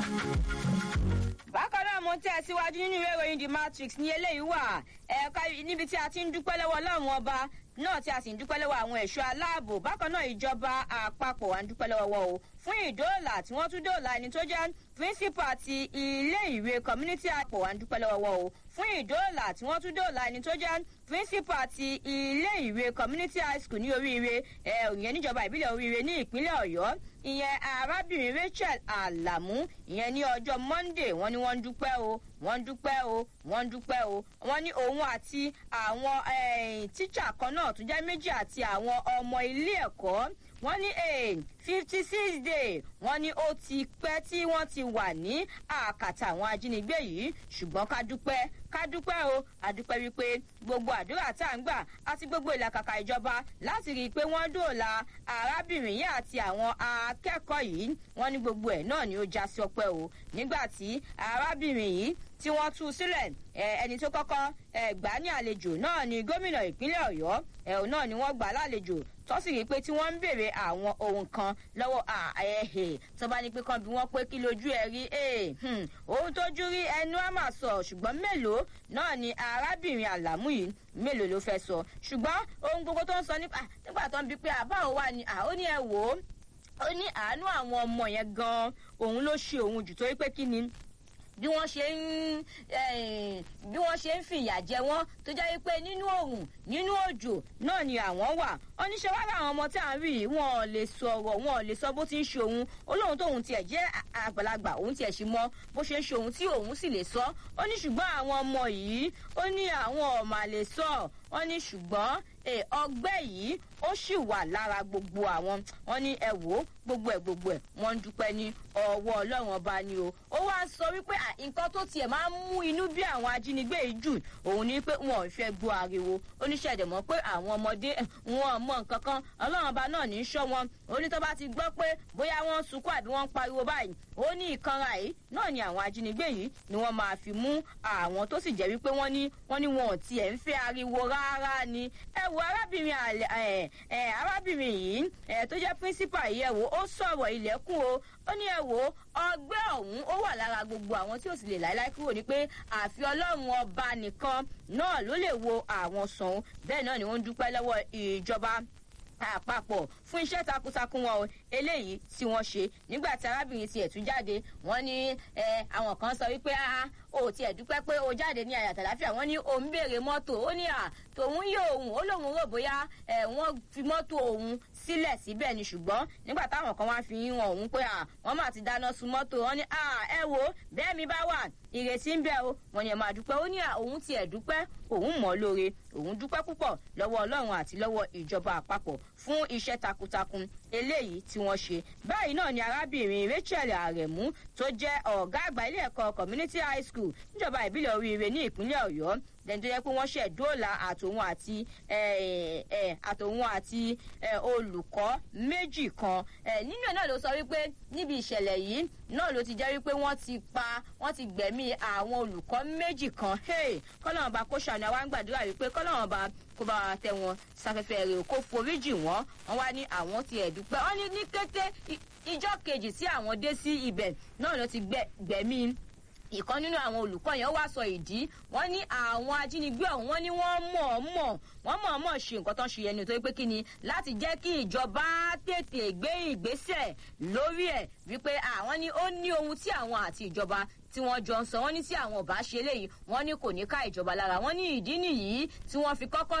bákan náà mo tẹ̀ síwájú nínú ìwé ìròyìn the matrix ní eléyìí wà ẹ̀ka níbi tí a ti ń dúpẹ́ lọ́wọ́ ọlọ́run ọba náà tí a sì ń dúpẹ́ lọ́wọ́ àwọn ẹ̀ṣọ́ aláàbò bákan náà ìjọba àpapọ̀ à ń dúpẹ́ lọ́wọ́ wọn o fún ìdóòlà tí wọ́n tún dóòlà ẹni tó jẹ́ píríncípà ti ilé ìwé community àpò à ń dúpẹ́ lọ́wọ́ wọn o fún ìdóòlà tí wọ́n tún dóòlà ẹni tó jẹ́ píríncípà ti ilé ìwé community high school ní oríire ẹ̀ ìyẹn níjọba ìbílẹ̀ oríire ní ìpínlẹ̀ ọ̀yọ́ ìyẹn arábìnrin rachel alamu ìyẹn ní ọjọ́ monday wọ́n ní wọ́n ń dúpẹ́ o wọ́n ń dúpẹ́ o wọ́n ń dúpẹ́ o wọ́n ní òun àti àwọn tíṣà kan náà tún jẹ́ méjì àti àwọn ọmọ ilé ẹ̀kọ́ wọ́n ní fifty six day wọ́n ní ó ti pẹ́ tí wọ́n ti wà ní àkàtà àwọn ajínigbé yìí ṣùgbọ́n ká dúpẹ́ ká dúpẹ́ o àdúpẹ́ wípé gbogbo àdúrà tá à ń gbà àti gbogbo ìlàkàkà ìjọba láti rí i pé wọ́n dòòlà arábìnrin yìí àti àwọn akẹ́kọ̀ọ́ yìí wọ́n ní gbogbo ẹ̀ náà ni ó já sí ọpẹ́ o nígbà tí arábìnrin yìí tí wọ́n tú sílẹ̀ ẹni tó kọ́kọ́ gbà ní àlejò náà ni gómìnà ìpínlẹ̀ ọ̀yọ́ ẹ̀hún náà ni wọ́n gbà lálejò tó sì rí i pé tí wọ́n ń béèrè àwọn ohun kan lọ́wọ́ ẹ̀hẹ̀ tó bá ní pé kan bí wọ́n pé kí lójú ẹ̀ rí ohun tójú rí ẹnu á mà sọ ṣùgbọ́n mélòó náà ni arábìnrin àlámú yìí mélòó ló fẹ́ sọ ṣùgbọ́n ohun gbogbo tó ń sọ nígbà tó ń bi pé àbáwò wà ní ó ní ẹ wò ó ó ní àánú àwọn ọmọ yẹn gan-an òun ló ṣe òun jù torí pé kí ni bí wọ́n ṣe ń bí wọ́n ṣe ń fìyà jẹ wọ́n tó jẹ́ wípé nínú òòrùn nínú òjò náà ni àwọn wà oníṣẹ́ wá láwọn ọmọ tí à ń rí yìí wọn ò lè sọ̀rọ̀ wọn ò lè sọ bó ti ń ṣe òun olóhùn tóun tiẹ̀ jẹ́ àgbàlagbà òun tiẹ̀ ṣì mọ bó ṣe ń ṣe òun tí òun sì lè sọ ó ní ṣùgbọ́n àwọn ọmọ yìí ó ní àwọn ọ̀mà lè sọ wọ́n ní ṣùgbọ́n ọgbẹ́ yìí ó sì wà lára gbogbo àwọn wọn ní ẹ wò ó gbogbo ẹ gbogbo ẹ wọn ń dúpẹ́ ní ọwọ́ ọlọ́run ọba ni o ó wá sọ wípé nǹkan tó tiẹ̀ máa ń mú inú bí àwọn ajínigbé yìí jù òun ni pé wọn ò fẹ́ gbọ́ ariwo oníṣẹ́dẹ̀ mọ́ pé àwọn ọmọdé wọn mọ nǹkan kan ọlọ́run ọba náà ní í ṣọ́ wọn oní tó bá ti gbọ́ pé bóyá wọ́n ń sunkún àbí wọ́n ń pariwo báyìí ó ní ìkanra yìí náà ni àwọn ajínigbé yìí ni wọ́n máa fi mú àwọn tó sì jẹ́ wípé wọ́n ní wọ́n ní wọn ò tiẹ̀ ń fẹ́ ariwo rárá ni ẹ wo arábìnrin arábìnrin yìí tó jẹ́ píríncípà yìí ẹ wo ó sọ̀rọ̀ ilẹ̀kùn o ó ní ẹ wo ọgbẹ́ ọ̀hún ó wà lára gbogbo àwọn tí ò sì lè láéláé kúrò ní pé àfi ọlọ́run ọba nìkan náà ló lè wo àwọn sàn bẹ́ẹ̀ náà ni wọ́n ń dúpẹ́ lọ́wọ́ ìjọba àpapọ̀ fún iṣẹ́ takuntakun wọn o eléyìí tí wọ́n ṣe nígbà tí arábìnrin tiẹ̀ tún jáde wọ́n ní àwọn kan sọ wípé o tiẹ̀ dúpẹ́ pé o jáde ní ayàtọ̀ láfíà wọ́n ní o ń béèrè mọ́tò ó ní à tòun yé òun ó lóun rò bóyá wọ́n fi mọ́tò òun sílẹ̀ síbẹ̀ ni ṣùgbọ́n nígbà táwọn kan wá fi hàn òun pé wọ́n mà ti dáná sun mọ́tò wọ́n ní ẹ wo bẹ́ẹ̀ mi bá wà ìrètí ń bẹ o wọ́n ní ẹ máa dúpẹ́ ó ní òun tiẹ̀ dúpẹ́ òun mọ̀ lóore òun dúpẹ́ púpọ̀ lọ́wọ́ ọlọ́run àti lọ́wọ́ ìjọba àpapọ̀ fún iṣẹ́ takuntakun eléyìí tí wọ́n ṣe báyìí náà ni arábìnrin rachel aremu tó jẹ́ ọ̀gá àgbà ilé ẹ̀kọ́ community high school níjọba ìbílẹ̀ oríire ní ìpínlẹ̀ ọ̀yọ́ lẹ́ni tó yẹ pé wọ́n ṣẹ̀ dóòlà àtòun àti àtòun àti olùkọ́ méjì kan nínú ẹ̀ náà ló sọ wípé níbi ìṣẹ̀lẹ̀ yìí náà ló ti jẹ́ wípé wọ́n ti pa wọ́n ti gbẹ̀mí àwọn olùkọ́ méjì kan kọ́lọ́run bá kó ṣàánú àwa ń gbàdúrà wípé kọ́lọ́run bá kó bá wa tẹ wọn sáfẹ́fẹ́ rẹ̀ kó foríjì wọ́n wọ́n wá ní àwọn ti ẹ̀dúpẹ́ wọ́n ní ní kété ìjọ kejì tí àwọn dé sí ibẹ̀ náà ló ti gbẹ̀mí ìkan nínú àwọn olùkọ́ yẹn wá sọ ìdí wọ́n ní àwọn ajínigbé ọ̀hún wọ́n ní wọ́n mọ̀ọ́mọ̀ wọ́n mọ̀ọ́mọ̀ ṣe nǹkan tó ń ṣe yẹn nítorí pé kí ni láti jẹ́ kí ìjọba tètè gbé ìgbésẹ̀ lórí ẹ̀ wípé àwọn ní ó ní ohun tí àwọn àti ìjọba tí wọ́n jọ ń sọ wọ́n ní tí àwọn ò bá ṣe léyìí wọ́n ní kò ní ká ìjọba lára wọ́n ní ìdí nìyí tí wọ́n fi kọ́kọ́